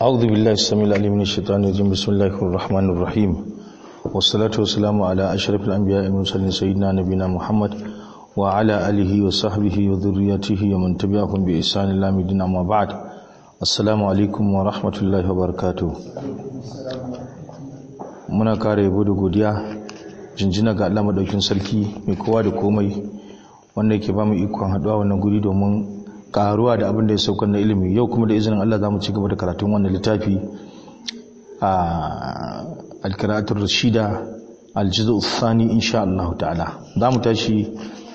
أعوذ بالله السميع العليم من الشيطان الرجيم بسم الله الرحمن الرحيم والصلاة والسلام على أشرف الأنبياء والمرسلين سيدنا نبينا محمد وعلى آله وصحبه وذريته ومن تبعهم بإحسان إلى مدين أما بعد السلام عليكم ورحمة الله وبركاته muna kare yabo da godiya jinjina ga Allah madaukin sarki mai kowa da komai wanda yake ba mu ikon haduwa wannan guri domin karuwa da abin da ya saukar na ilimi yau kuma da izinin Allah za mu ci gaba da karatun wannan littafi a alkiratul rashida aljizu thani insha Allah ta'ala za mu tashi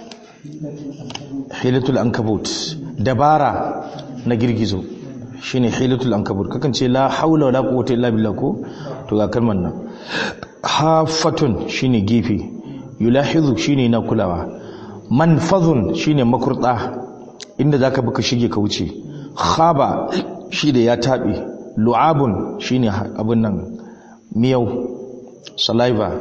hilatul ankabut dabara na girgizo shine hilatul ankabut kakan ce la haula wala quwwata illa billah ko to ga kalmar nan hafatun shine gefe yulahizu shine na kulawa manfazun shine makurda inda zaka bi ka shige ka wuce khaba shi da ya tabe lu'abun shine abin nan miyau saliva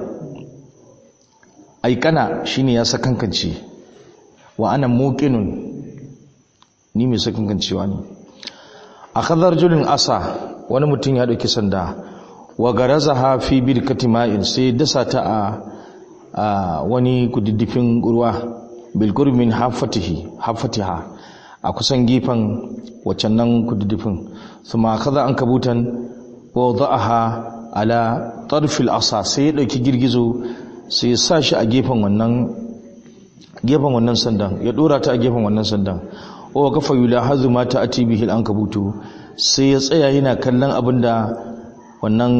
aikana shine ya sakankance wa ana muqinun ni mai sakankancewa ne akhadhar julin asa wani mutum ya dauki sanda wa garazaha fi birkati ma'in sai dasa ta a wani kudiddifin ruwa bilgur min hafatihi hafatiha a kusan gefen waccan nan kudiddifin thumma kaza an kabutan wa da'aha ala tarfil asa sai ya dauki girgizo sai ya sa shi a gefen wannan gefen wannan sandan ya dora ta a gefen wannan sandan wa kafa yulahazu ma ta'ati bihi al-ankabutu sai ya tsaya yana kallon abinda wannan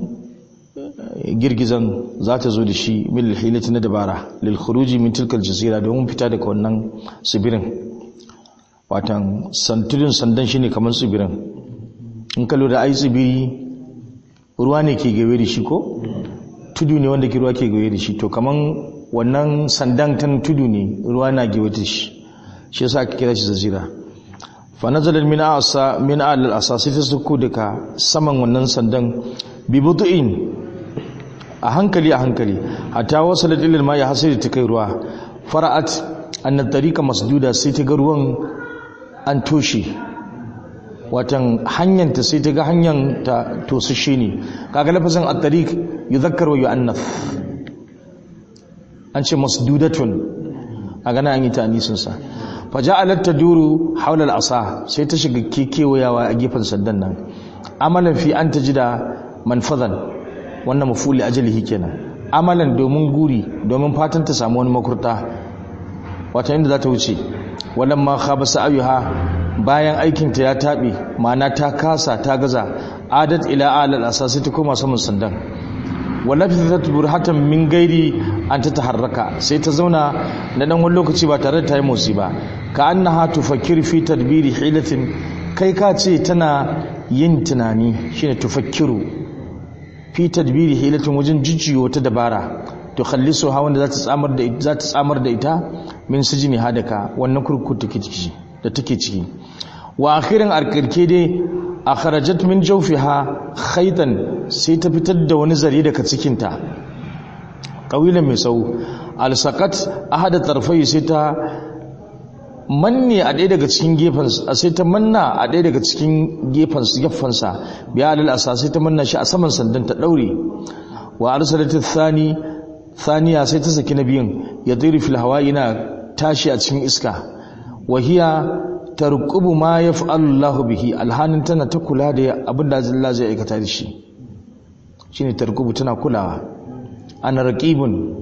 girgizan za ta zo da shi mil hilati na dabara lil khuruji min tilkal jazira domin fita daga wannan tsibirin watan santudin sandan shine kamar tsibirin in ka lura ai tsibiri ruwa ne ke gawe da shi ko tudu ne wanda ke ruwa ke gawe da shi to kaman wannan sandan tan tudu ne ruwa na gawe da shi shi yasa aka kira shi jazira fa nazalat min asa min al asasi ta suku daga saman wannan sandan bi butu'in a hankali a hankali hatta wasalat ila ma ya hasiri ta kai ruwa fara'at anna tariqa masduda sai ta ga ruwan an toshe watan hanyar ta sai ta ga hanyar ta tosashe ne kaga lafazin at-tariq yuzakkar wa yu'annath an ce masdudatun a gana an yi ta anisin sa faja'alat taduru hawla al-asa sai ta shiga kekewayawa a gefen sandan nan amalan fi an tajida manfazan wannan mafuli ajalihi kenan amalan domin guri domin fatan ta samu wani makurta wata inda za ta wuce wannan ma khaba sa'ayuha bayan aikin ta ya tabe ma'ana ta kasa ta gaza adat ila alal asasi ta koma saman sandan walafizat burhatan min gairi an ta taharraka sai ta zauna na dan wani lokaci ba tare da ta yi motsi ba ka annaha tufakkir fi tadbiri hilatin kai ka ce tana yin tunani shine tufakkiru fi tadbiri hilatin wajen jujjuyo wata dabara to khallisu ha wanda za ta tsamar da za ta tsamar da ita min sijini hadaka wannan kurkuku take ciki da take ciki wa akhiran arkarke dai akhrajat min jawfiha khaytan sai ta fitar da wani zare daga cikin ta qawilan mai sau alsaqat ahada tarfai sai ta manne a ɗaya daga cikin gefensa sai ta manna a ɗaya daga cikin gefensa biya alal asa sai ta manna shi a saman sandan ta ɗaure wa arsalat thani thaniya sai ta saki na biyun ya tsiri fil hawa yana tashi a cikin iska wa hiya tarqubu ma yaf'alu Allah bihi alhanin tana ta kula da abin da Allah zai aikata da shi shine tarqubu tana kulawa ana raqibun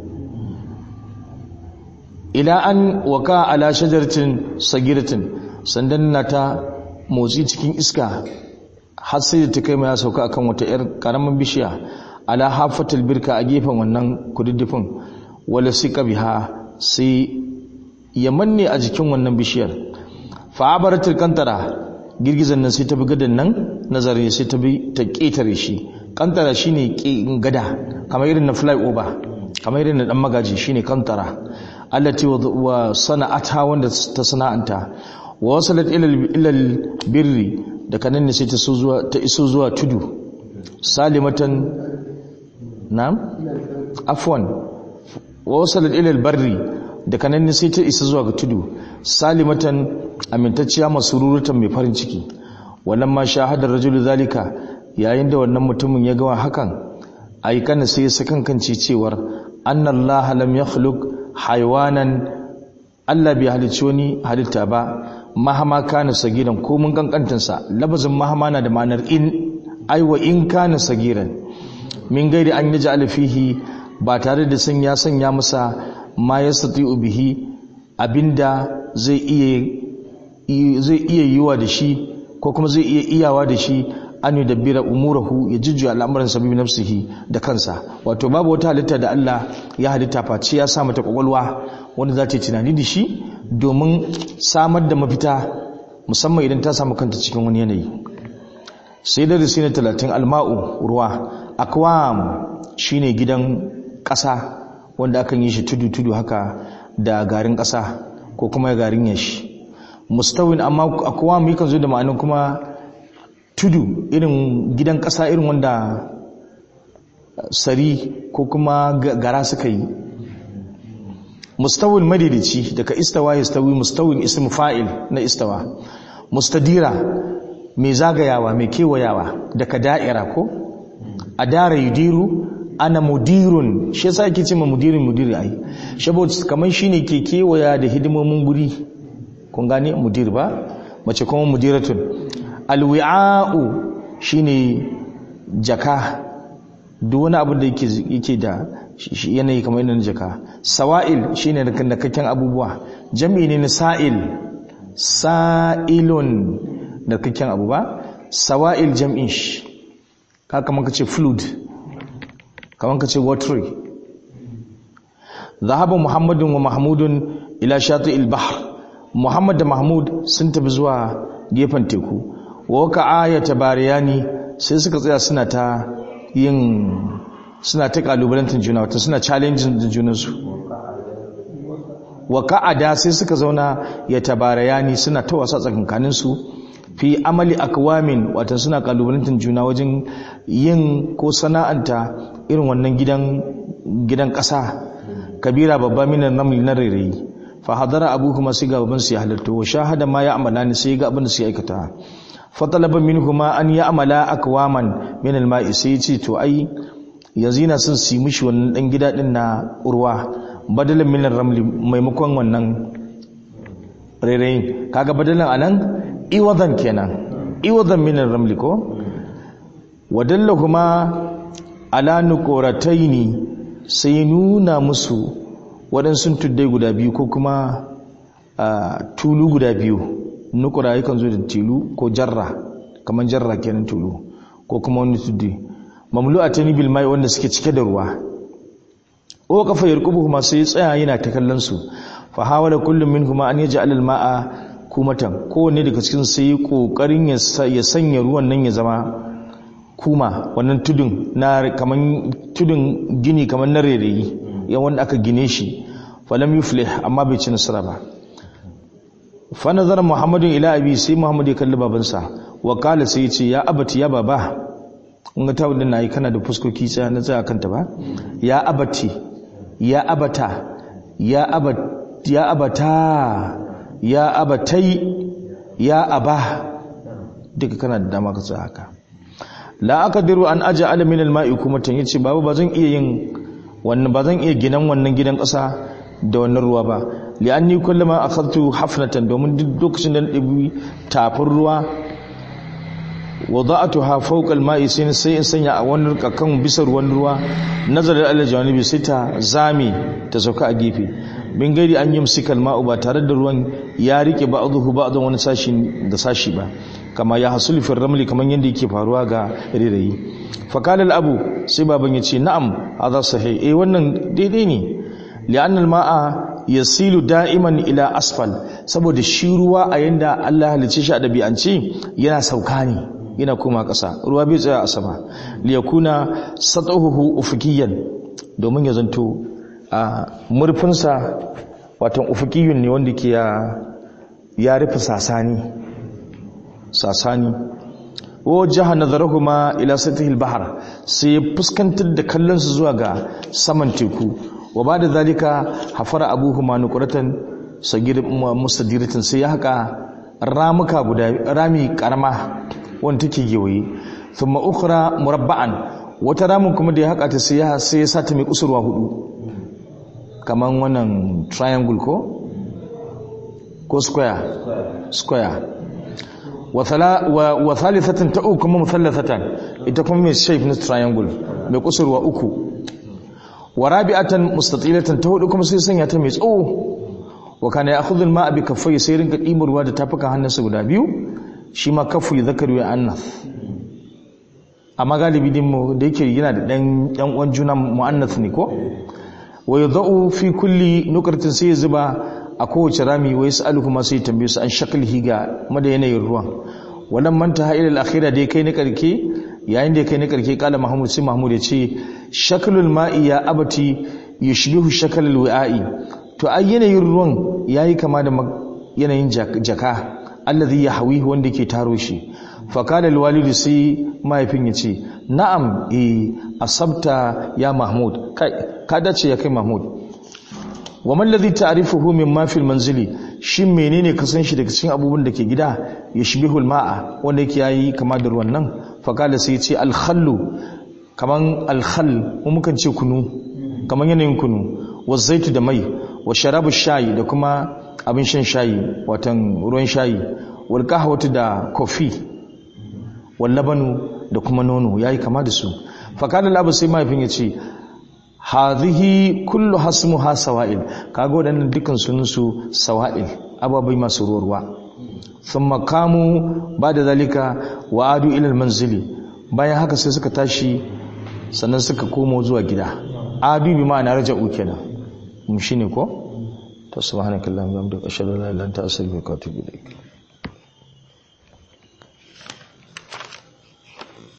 ila an waka ala shajaratin sagiratin sandan na ta motsi cikin iska har sai da ta kai ya sauka akan wata yar karamin bishiya ala hafatul birka a gefen wannan kududdufin wala sika biha sai ya manne a jikin wannan bishiyar fa abaratul kantara girgizan nan sai ta bi gadan nan nazari sai ta bi ta ketare shi kantara shine gada kamar irin na fly over kamar irin na dan magaji shine kantara allati wa sana'ata wanda ta sana'anta wa wasalat ila birri da kanan ne sai ta so zuwa ta iso zuwa tudu salimatan na'am afwan wa wasalat ila barri da kanan ne sai ta isa zuwa ga tudu salimatan amintacciya masururatan mai farin ciki wannan ma shahadar rajulu zalika yayin da wannan mutumin ya gawa hakan aikana sai ya sakankance cewar annallaha lam yakhluq haywanan Allah bai halicci wani halitta ba mahama kana sagiran ko mun kankantansa labazin mahama na da ma'anar in aiwa in kana sagiran min gairi an yaj'al fihi ba tare da sun ya sanya masa ma yastati'u bihi abinda zai iya zai iya yiwa da shi ko kuma zai iya iyawa da shi an yi dabbira umurahu ya jujjuya al'amuran sabibi nafsihi da kansa wato babu wata halitta da Allah ya halitta face ya sa mata kwakwalwa wanda za ta yi tunani da shi domin samar da mafita musamman idan ta samu kanta cikin wani yanayi sai da risi na talatin alma'u ruwa akwam shine gidan ƙasa wanda akan yi shi tudu-tudu haka da garin ƙasa ko kuma garin yashi mustawin amma akwam yakan zo da ma'anin kuma tudu irin gidan ƙasa irin wanda sari ko kuma gara suka yi mustawin madidici daga istawa ya stawi mustawin ism fa'il na istawa mustadira mai zagayawa mai kewayawa daga da'ira ko a dara yudiru ana mudirun shi yasa ake cewa mudirin mudiri ai saboda kamar shine ke kewaya da hidimomin guri kun gane mudir ba mace kuma mudiratun alwi'a'u shine jaka duk wani abu da yake da yanayi kamar yanayin jaka sawa'il shine da nakakken abubuwa jami'i ne na sa'il sa'ilun nakakken abu ba sawa'il jam'in shi ka kamar ka ce fluid kamar ka ce watery zahaba muhammadun wa mahmudun ila shati il-bahr muhammad da mahmud sun tafi zuwa gefen teku waka ayata bariyani sai suka tsaya suna ta yin suna ta kalubalantar juna wata suna challenging da junansu wa ka'ada sai suka zauna ya tabarayani suna ta wasa tsakankanin su fi amali akwamin wata suna kalubalantar juna wajen yin ko sana'anta irin wannan gidan gidan ƙasa kabira babba minan namli na rairayi fa hadara abu kuma sai ga baban su ya halarta wa shahada ma ya amala ni sai ga abin da su aikata fa talaba minhuma an ya amala akwaman min alma'i sai ce to ai yanzu yana son su yi mishi wannan dan gida din na urwa badalan min ramli maimakon wannan rairayin kaga badalan anan iwadan kenan iwadan min ramli ko wadallahuma ala nuqrataini sai nuna musu waɗansu tuddai guda biyu ko kuma tulu guda biyu nukura yakan zo da tilu ko jarra kamar jarra kenan tulu ko kuma wani tuddi mamlu a tani bil mai wanda suke cike da ruwa o kafa yarkubu kuma sai tsaya yana ta kallon su fa hawala kullum min kuma an yaj'al al ma'a kumatan kowanne daga cikin sai kokarin ya sanya ruwan nan ya zama kuma wannan tudun na kaman tudun gini kaman na rereyi ya wanda aka gine shi falam yuflih amma bai ci nasara ba fa nazara muhammadun ila abi sai muhammad ya kalli babansa wa kala sai ya ce ya abati ya baba kun ga tawun nayi kana da fuskoki tsaya na tsaya kanta ba ya abati ya abata ya abat ya abata ya abatai ya aba duka kana da dama ka tsaya haka la aqdiru an aj'ala min al-ma'i kumatan yace baba bazan iya yin wannan bazan iya ginan wannan gidan ƙasa da wannan ruwa ba li'anni kullama akhadtu hafnatan domin duk lokacin da ɗibi tafin ruwa wada'atuha fawqa al-ma'i sai sai in sanya a wannan kakan bisa ruwan ruwa nazarar Allah janibi sai ta zame ta sauka a gefe bin gairi an yi musikal ma'u ba tare da ruwan ya rike ba'dhu ba'dhan wani sashi da sashi ba kama ya hasulu fi ramli kaman yadda yake faruwa ga rirayi fakala abu sai baban ya ce na'am hadha sahih eh wannan daidai ne li'anna al-ma'a yasilu da'iman ila asfal saboda shi ruwa a yanda Allah halice shi a dabi'ance yana sauka ne yana koma ƙasa ruwa bai tsaya a sama li yakuna satahuhu ufukiyan domin ya zanto a murfinsa watan ufukiyun ne wanda ke ya rufe sasani sasani wa jaha nazarahuma ila satihil bahar sai fuskantar da kallon su zuwa ga saman teku wa bada zalika hafara abuhuma nuqratan sagir mustadiratin sai ya haka ramuka guda rami karama wanda take gewaye thumma ukhra murabba'an wata ramin kuma da ya haka ta sai ya sai ya sata mai kusurwa hudu kaman wannan triangle ko ko square square wa thala wa thalithatan ta uku kuma muthallathatan ita kuma mai shape na triangle mai kusurwa uku wa rabi'atan mustatilatan ta hudu kuma sai sanya ta mai tsawo wa kana ya'khudhu al-ma'a bi kaffai sai rinka ɗibar ruwa da tafukan hannunsa guda biyu shi ma kaffu zakaru ya annath amma galibi din mu da yake yana da dan yan uwan juna muannath ne ko wa yadau fi kulli nukratin sai zuba a kowace rami wa yasalu kuma sai tambaye su an shaklihi ga mada yanayin ruwan wannan manta ha ila al-akhira da kai na karke yayin da kai na karke kala mahmud sai mahmud ya ce shaklul ma'i ya abati yushbihu shaklul wi'a'i to ai yanayin ruwan yayi kama da yanayin jaka allazi yahwihi wanda ke taro shi fa kana alwalidu sai mahaifin ya ce na'am eh asabta ya mahmud kai ka dace ya kai mahmud wa man ladhi ta'rifuhu mimma fil manzili shin menene ka san shi daga cikin abubuwan da ke gida yashbihu alma'a wanda yake yayi kama da ruwan nan fa kana sai ya ce alkhallu kaman alkhall mu mukan ce kunu kaman yanayin kunu wa zaitu da mai wa sharabu shayi da kuma abin shan shayi watan ruwan shayi wal qahwatu da kofi wal labanu da kuma nono yayi kama da su fa kana labu sai mahaifin ya ce hadhihi kullu hasmuha sawa'il kaga wadannan dukkan sunan su sawa'il ababai masu ruwa thumma kamu bada zalika wa adu ila manzili bayan haka sai suka tashi sannan suka komo zuwa gida adu bi ma'ana raja'u kenan mu shine ko to subhanakallahumma wa bihamdika ashhadu an la ilaha illa anta astaghfiruka wa atubu ilaik